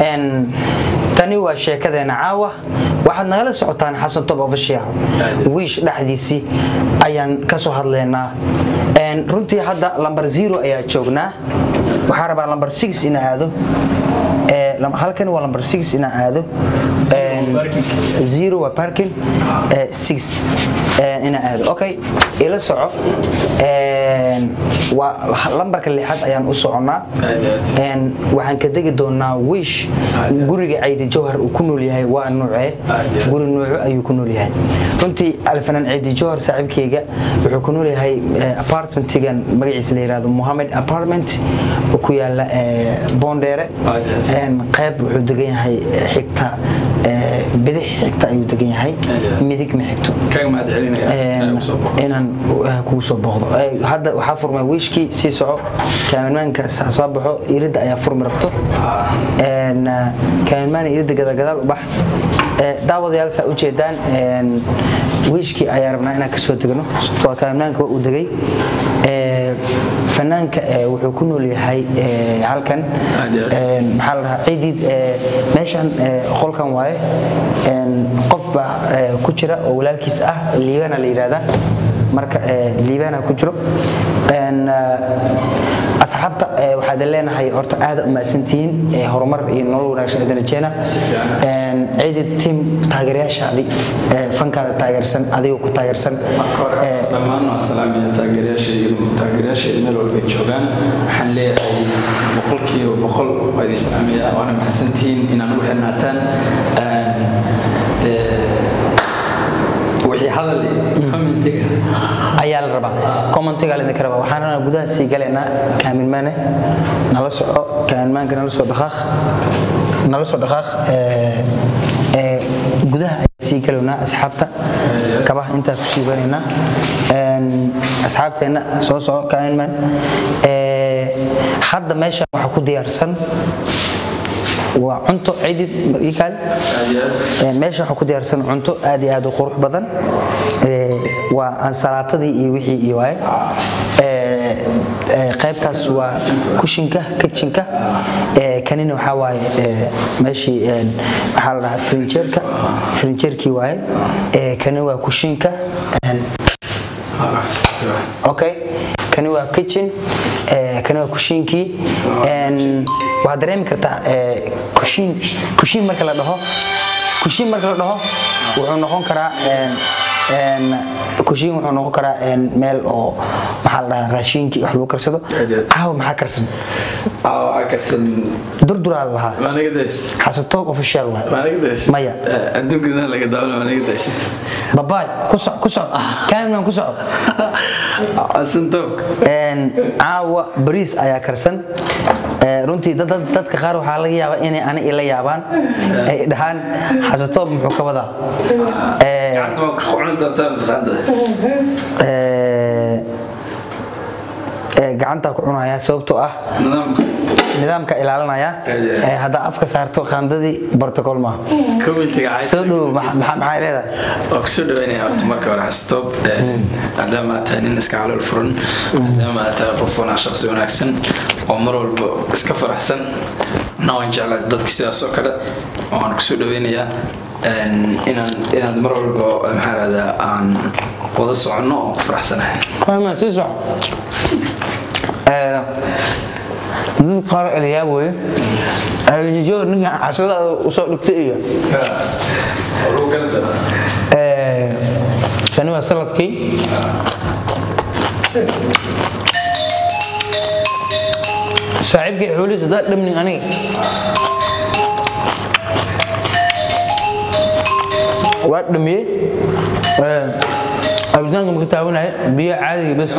Een, tani waa sheekadeena caawa waxaad nagala socotaan xasan tob official wiish dhexdiisii ayaan ka soo hadlaynaa Een, runtii hadda lambar zero ayaa joognaa waxaa rabaa lambar six ina aado Ee, lam- halkani waa lambar six ina aado Een, zero waa parking ee, six ee, ina aado okay ila soco Een, waa lambarka lixaad ayaan u soconnaa Een, waxaan ka degi doonaa wish guriga caydi jawhar uu ku nool yahay waa nuucee guri nuuco ayuu ku nool yahay runtii alfanaan caydi jawhar saaxiibkayga wuxuu ku nool yahay eh, apartmentigan magaciisa la yidhahdo mohamed apartment oo ku yaala eh, boondheere Een, qayb wuxuu degan yahay eh, xigta eh, bidix xigta ayuu degan yahay midig ma xigto kaga mahad celinaya Een, inaan uh, kugu soo booqdo Eh, hadda waxaa furmay wiishkii sii soco kaaminmaanka sa- soo baxo iridda ayaa furmi rabto Een, uh, kaaminmaan iridda gadagadaal u bax Eh, daawadayaal saa u jeedaan een, wiishkii ayaa rabnaa inaan kasoo degno sababtoo ah kaaminmaanka waa uu degay Eh, fanaanka eh, wuxuu ku nool yahay eh, halkan Aad iyo aad. Een, maxaa la dhahaa ciidid ee, meeshan ee, qolkan waaye Een, qof baa ee, ku jira oo walaalkiis ah liibana la yidhaahdaa marka ee, liibana ku jiro Een, eh, asxaabta ee, waxaad leenahay horta aada umahadsantihiin ee, horumar iyo nolol wanaagsan idin rajeena Een, ciidid team taageerayaashaadii ee, fankaada taageersan adigoo ku taageersan ee, dhammaan waa salaamaya taageerayaashayda taageerayaashayda meel walba ay joogaan waxaan leeyahay boqolkiiba boqol waa idin salaamaya waana mahadsantihiin inaan ugu xirnaataan Een, dee, wixii hadal iyo commentiga ayaa la rabaa commentiga la idinka rabaa waxaana gudaha sii galaynaa kaaminmaane nala soco kaaminmaanka nala soo dhaqaaq nala soo dhaqaaq ee, ee, gudaha ayaan sii galaynaa asxaabta kabaha intaa ku sii galaynaa Een, asxaabteenna soo soco kaaminmaan Ee, hadda meesha waxaa ku diyaarsan waa cunto cidid ikaal Een, meesha waxaa ku diyaarsan cunto aad iyo aad u qurux badan Ee, waa ansalaatadii iyo wixii iyo waaye Ee, ee, qaybtaas waa kushinka kitchenka Ee, kanina waxaa waaye ee, meeshii een, waxaa la dhahaa furniture-ka furniture-kii waaye Ee, kani waa kushinka Een, okay kani waa kitchen ee, kani waa kushiinkii Een, waxaad dareemi kartaa ee, kushiin kushiin marka la dhaho kushiin marka la dhaho wuxuu noqon karaa een, een, kushiin wuxuu noqon karaa een, meel oo maxaa la dhahaa raashinkii wax lagu karsado Adeed. caawa maxaa karsan waxaa karsan durduraa la lahaa maanigadays xasatoog official waay maanigadays Maya. adduunkana laga daawada maanigadays babaay ku soc ku soc kaaminan ku soc asantoog Een, caawa bariis ayaa karsan Ee, runtii dad- dad- dadka qaar waxaa laga yaabaa inay ani ila yaabaan ay dhahaan xasatoob muxuu ka wadaa Ee, gacanta waa ku cuni doontaa masqaada ee, ee, gacantaa ku cunaya sababtoo ah nidaamka nidaamka ilaalinaya Aad. Ee, haddaa afka saarto qaandadii protocol maaha commentiga soo dhow maxa- maxa- maxay leedahay waa kusoo dhaweynaya horta marka hore stop maadaama aad tahay nin iska calool furan maadaama aad tahay qof wanaa shaqsi wanaagsan oo mar walba iska faraxsan na waan jeclaa dadka sidaas oo kale waan kusoo dhaweynayaa een, inaan inaad mar walba maxaa rahdaa aan wada soconno oo ku faraxsanahay Waayo, sii soco. Ee, dad qaar eliyaab weye alijoog ninka casada usoo dhigtay iyo Ee, kani waa saladkii saaxiibkii xuulis hadaa dhamnin aniga waa dhamiyey Ee, cabitaanka marka taabanaya biyo caadiga bes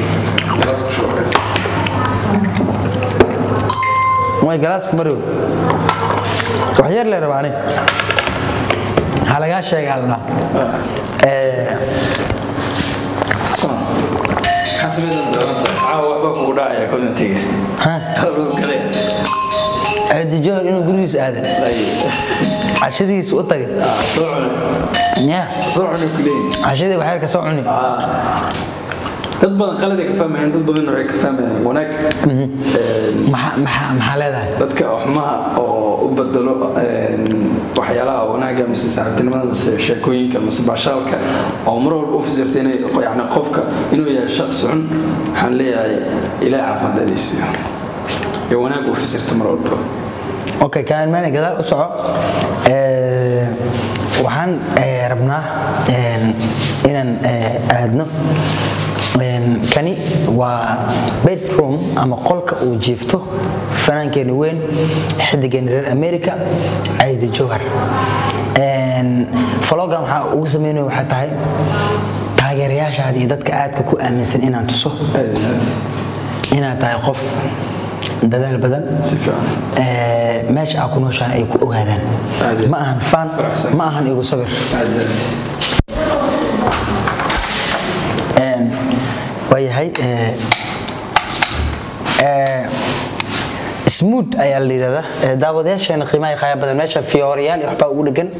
way galaaska marow wax yar lee rabaa aniga ha lagaa sheega halna waxba kugu dhacaya commentiga dijoor inuu gurigiisa aaday cashadiisa u tagay soo cuni ya soo cuni kuleeyin cashadii waxyar ka soo cuni dad badan qalad ay ka fahmayaan dad badan waxay ka fahmayaan wanaag maxaa maxaa maxaa leedahay dadka xumaha oo u bedelo waxyaalaha wanaaga mise saaxiibtinimada mise sheekooyinka mise bashaalka oo mar walba u fasirta inay yani qofka inuu yahay shaqsi xun waxaan leeyahay ilaah caafimaad alaysiiyo iyo wanaag u fasirta mar walba okay kaan maana gadaal u soco waxaan rabnaa inaan aadno kani waa bedroom ama qolka uu jiifto fanaankeena weyn xidigeena reer america ayda jowhar falogan waxaa ugu sameynaya waxay tahay taageerayaashaada iyo dadka aadka ku aaminsan inaan tuso inaad tahay qof dadaal badan meesha aa ku nooshahan ay ku ogaadaan ma ahan faan ma ahan igu sabir waayahay smood ayaa la yidhahdaa daawadayaasheena qiimaha qaaya badan meesha fiyooriyaal iyo waxbaa ugu dhegan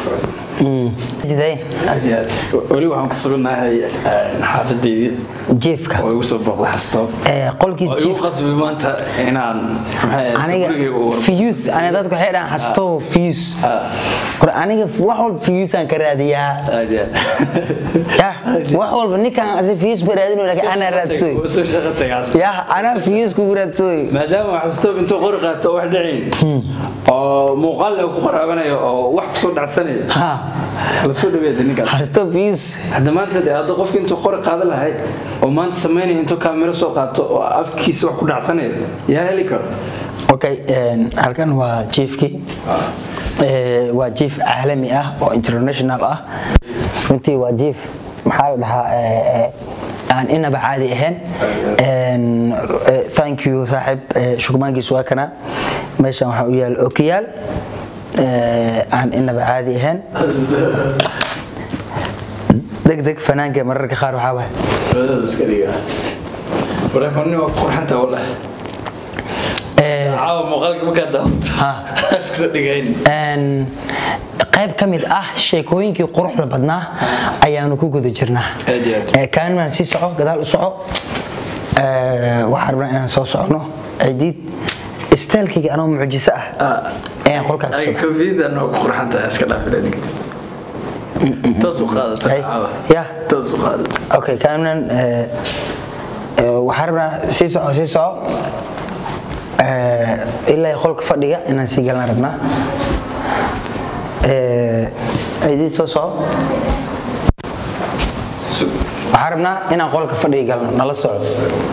weli waxaan ku sugannahay xaafadeydii jiefka oo igu soo booqda xastoob qolkiis oo igu qasbi maanta inaan aniga fiyus aniga dadku waxay dhahaan xastoo fiyus hore aniga wax walba fiyusaan ka raadiyaa ya wax walba ninkan asi fiyus ma raadino laakiin anaa raadsoy ya anaa fiyus kugu raadsoy maadaama xastoob intuu qori qaato oo wax dhicin oo muuqaal ku qoraabanayo oo wax kusoo dhacsanayo ha lasoo dhaweeda ninkaas xastoo fiyus hadda maanta de hadda qofki intuu qori qaadan lahay oo maanta samaynaya intuu kaamiro soo qaato oo afkiisa wax ku dhacsanayo yaa heli karo okay halkan waa jiefkii waa jief caalami ah oo international ah runtii waa jief maxaa la dhahaa aan inaba caadi ahayn thank you saaxib shukmaankiis waa kana meeshan waxaa u yaala okiyaal aan inaba caadi ahayn degdeg fanaanka mararka qaar waxaa waay qurxanta oo leh caawa muuqaalka markaa daawato iskusoo dhigayn qayb ka mid ah sheekooyinkii quruxda badnaa ayaanu ku guda jirnaa kaanimaan sii soco gadaal u soco waxaa rabnaa inaan soo socono cidiid istaalkayga anoo mucjiso ah ayaan qolkaa ka soo kofiyada noo ku qurxanta iska dhaafin taas u qaadata caawa ya taas u qaadata okay kaanimaan waxaa rabnaa sii soco sii soco ilaa qolka fadhiga inaan sii galan rabnaa cidiid soo soco waxaa rabnaa inaan qolka fadhiga galno nala soco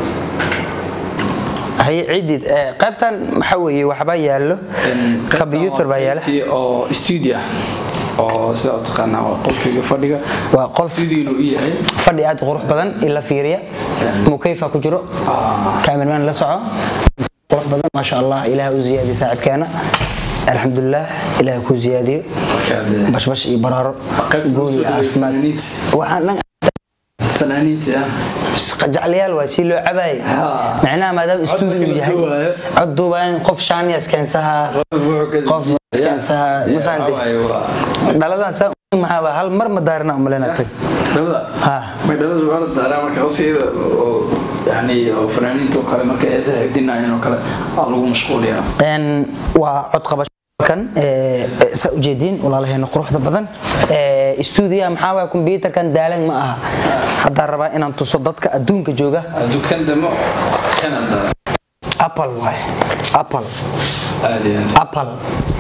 haye cidiid qaybtan maxaa weeye waxbaa yaallo combyutar baa yaala oo studio ah oo sida u taqaanaa waa qolkayga fadhiga waa qol studionu u yahay fadhi aad u qurux badan ila fiiriya mukayfa ku jiro kaamirmaan la soco qurux badan maasha allah ilaah u ziyaadiya saaxiibkeena alxamdulilah ilaah ku ziyaadiyo bashbash iyo baraaro guul iyo caafimaad waxaan dhan fanaaniinta ah qajaclayaal waa si loo cabaayay macnaha maadaama istuudiyu yahay cod duubaan qof shaaniyas keensaha qof keensaha ma fahantay dhaladan saa maxaaba hal mar ma daarina umalena tag ha may dhalada waa la daaraa marka hoosteeda oo yani oo fanaaniinta oo kale marka eesaha hegdinaayeen oo kale aa lagu mashquuliyaa waa cod qabasho kan saa ujeediin walaalaheena quruxda badan stuudiyaha maxaa waaya kombyuutarkan daalan ma aha haddaan rabaa inaan tuso dadka adduunka jooga dukaan damo canada apple waay apple aad iyo aad apple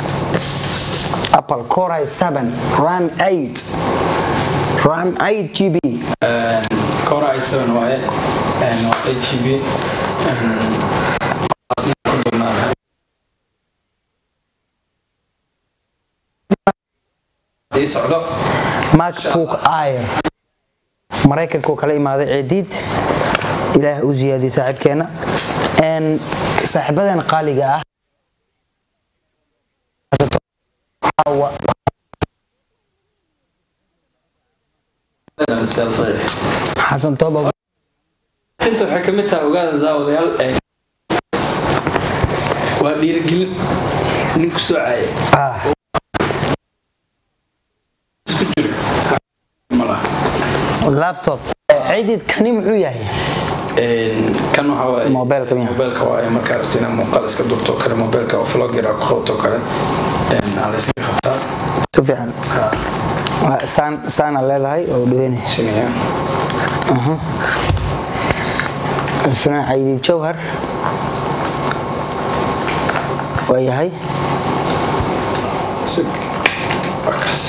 apple core i7 ram 8 ram 8 gb Core i7 waaye een waa 8 GB een asna ku badnaa ii socdo macbook air maraykankuu kala imaaday ceediid ilaah u ziyaadiyey saaxiibkeena n saaxiibadeena qaaliga ah xasan tooba inta waxay ka mid tahay ogaada daawadayaal ee waa dhiirigelin nin ku soo caaya ah isku jiro ma laha laptop ciidid kani muxuu yahay kan waxa waaye Mobilka miyaa? mobilka waaye markaa rabto inaad muuqaal iska durto kale mobilka oo vlogger aad ku qabto kale aa la iska qabtaa si fiican Ha, Waa saan saana leedahay oo dhaweynaya sinaya isna ciidid jawhar waa yahay sug waa kaas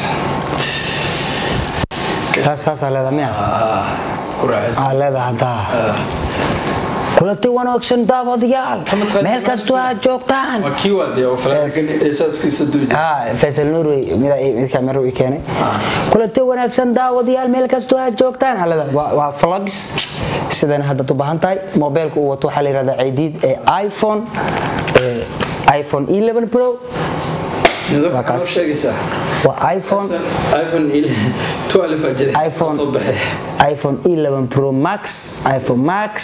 taas saasaa leedahay miya Ah, ku raaxaysan aa leedahay haddaa kulanti wanaagsan daawadayaal meel kastoo aad joogtaan waa kii waadee oo falaagan eesaaskiisa duuja ها فيصل نوري ميدا ميد كاميرا ويكاني كلتي wanaagsan daawadayaal meel kastoo aad joogtaan halada waa vlogs sidan hadda u baahan tahay mobilka uu wato waxaa la yiraahdaa ciidiid ee iPhone ee iPhone 11 Pro waxaa kaas. noo sheegaysaa waa iPhone iphone 12 aa jiray iPhone soo baxay iPhone 11 Pro Max iPhone Max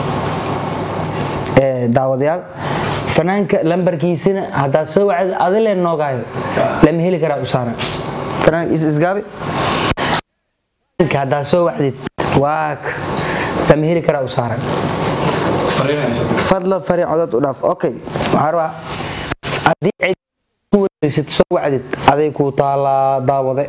ee daawadayaal fanaanka lambarkiisina haddaad soo wacdid adile noogaayo lama heli karaa usaara fanaanka is isgaabi fanaanka haddaad soo wacdid waak lama heli karaa usaaran fariinayso fadlan fari codad u dhaaf okay waxaan rabaa haddii cid ku wareysid soo wacdid aday kuu taalaa daawade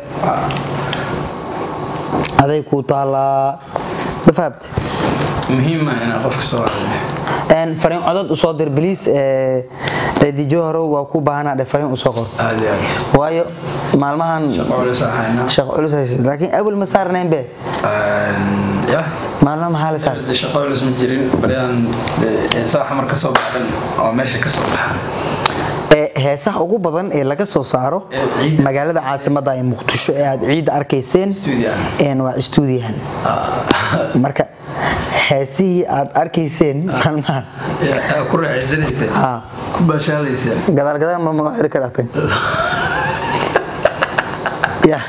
aday kuu taalaa ma fahamte muhiim ah inaa qofka soo wacdo een fariin codad usoo dir bliis ciidijo hore waa ku baahanaa dhe fariin usoo qor aad iyo aad waayo maalmahan qolis ahayna shaqo culus haysid laakiin awel ma saarnayn be ya maalmaha maxaa la saar de shaqo culus ma jirin baryaan heesaa xamar ka soo baxan oo meesha ka soo baxa ee heesaha ugu badan ee laga soo saaro Ee ciidda. magaalada caasimada ee muqdisho ee aad ciidda arkayseen Studio. een waa stuudiyahan marka heesihii aad arkayseen maalmahan yaa ku raaxaysanaysa haa ku baashaadaysa gadaal gadaal ma ma xiri karaatay ya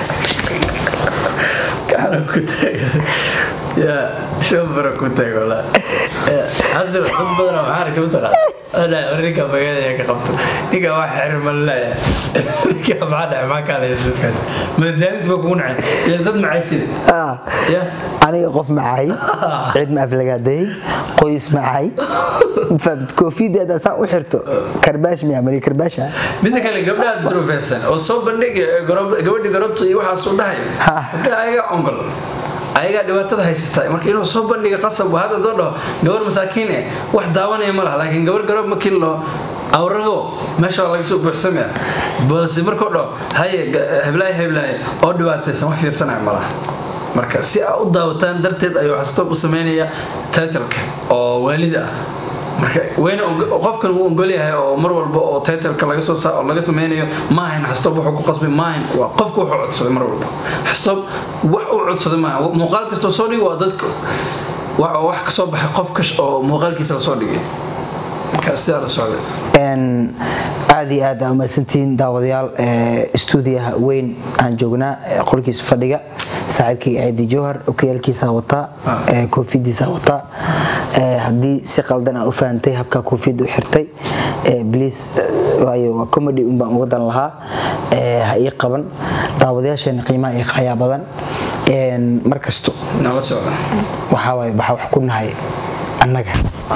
gacan ku taagan yaa shambara ku taag walaa xasan dad badan waxaa arka mataqaan ana ninka magaalada ka qabto ninka wax xir malaya ninka maxaa dhaca maxaa kaa leeyahay dadkaas madaalintu waa kugu nacay ilaa dad macaysida Ah. ya aniga qof macaay cid ma aflagaaday qoys macaay fahamtid koofideeda saa u xirto karbaash miya mali karbaasha midda kale gabdhaha drofesan oo soo bandhig gabadhi garobta iyo waxaasuu dhahayo Ha. gabdhaha ayagaa ongol ayagaa dhibaatada haysata marka inuu soo bandhiga qasab waa hadda doo dhaho gabar masaakiin eh wax daawanaya ma laha laakiin gabar garob markii loo awrago meesha waa laga soo buuxsamaya balse markuu dhaho haye ga- heblaaye heblaaye oo dhibaataysan wax fiirsanaya ma laha marka si aa u daawataan darteed ayuu xastoob u sameynaya titleka oo waalida ah marka wayna og- qofkan wuu ogol yahay oo mar walba oo titleka laga soo saa oo laga sameynayo maahayn xastoob wuxuu ku qasbay maahayn waa qofku wuxuu codsaday mar walba xastoob wax uu codsaday maaha muuqaal kastoo soo dhigi waa dadka wax oo wax ka soo baxay qof kash oo muuqaalkiisa la soo dhigay marka sidaa la socday Een, aad iyo aad aa umahadsantihiin daawadayaal ee, stuudiyaha weyn aan joognaa ee qolkiisa fadhiga saaxiibkayga ciidi jowhar okiyaalkiisa wataa ee, koofidiisa wataa ee, haddii si qaldan aa u fahantay habka koofiyadda u xirtay ee, please ee, waayo waa comedy un baan uga dan lahaa ee, ha ii qaban daawadayaasheena qiimaha iyo qayaa badan Een, mar kasto nala socda waxaa waaye waxaa wax ku nahay annaga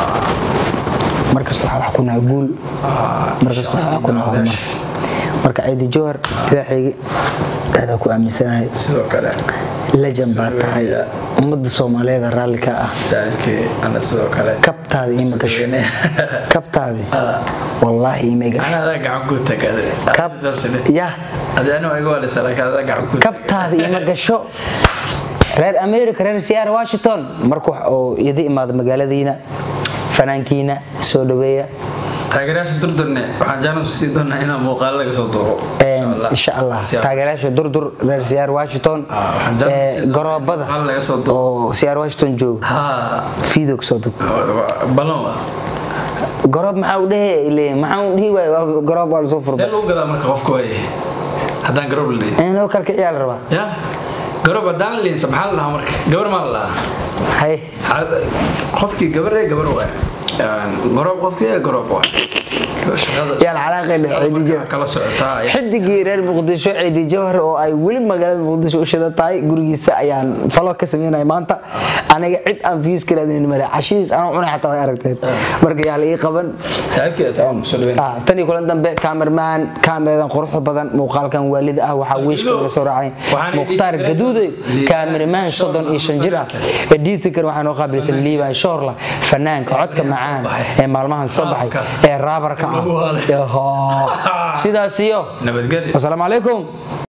mar kasta waxaa wax ku nahay guul mar kasta waxaa wax ku nahay horumar marka ciidi jowhar ilaaxaygi aadaa ku aaminsanahay sidoo kale lejan baa tahay ummadda soomaaliyeed raalli ka ah saaxiibkii ana sidoo kale kabtaada iima gasho kabtaadi wallaahi iima gasho ana adaa gacan ku tagada kab yah adii aniga iga waleysa laakiin adaa gacan ku kabtaada iima gasho reer america reer siyaar washington marka wax oo idi imaado magaaladiina fanaankiina soo dhaweeya taageerayaasha durdurne waxaan jaanas sii doonaa inaan muuqaalo laga soo duubo insha allah taageerayaasha durdur reer siyaar washington Ah, waxaan jeclaan ee, sidoo- garoobada hal laga soo duubo. oo siyaar washington jooga ha fiidog soo dug balon wa garoob maxaa u dhehe leeyahay maxaa u dhihi waay waa garoob waa lasoo see furba lagu gadaa marka qofka waaye haddaan garoob la dhihin in loo kalkiciyaa la rabaa ya garoob haddaan la dhihinsa maxaa la dhahaa marka gabar maa la dhahaa hay Ha- qofkii gabar ee gabar waay garoob qofkii ee garoob waay yaan calaaqayna ciidi jawhar kala socotaa xidigii reer muqdisho ciidi jawhar oo ay weli magaalada muqdisho u shida tahay gurigiisa ayaan falo ka sameynaya maanta aniga cid aan fiis kalaadin mare cashidiis aan cunay xataa way aragteen marka yaa la ii qaban saaxiibkeeda taa kusoo dhaweyn Ah, tan iyo kulan dambe kamerman kaameradan quruxda badan muuqaalkan waalida ah waxaa wiishka laga soo raacay Waxaan mukhtaar editing gaduude Liibaan kaameraman soddon iyo shan jir ah editinkan waxaa noo qaabilsan liibaan shoorla fanaanka codka macaan ee maalmahan soo baxay ee raabarka ah Ehoo. sidaas iyo nabadgelyo wasalaamu calaykum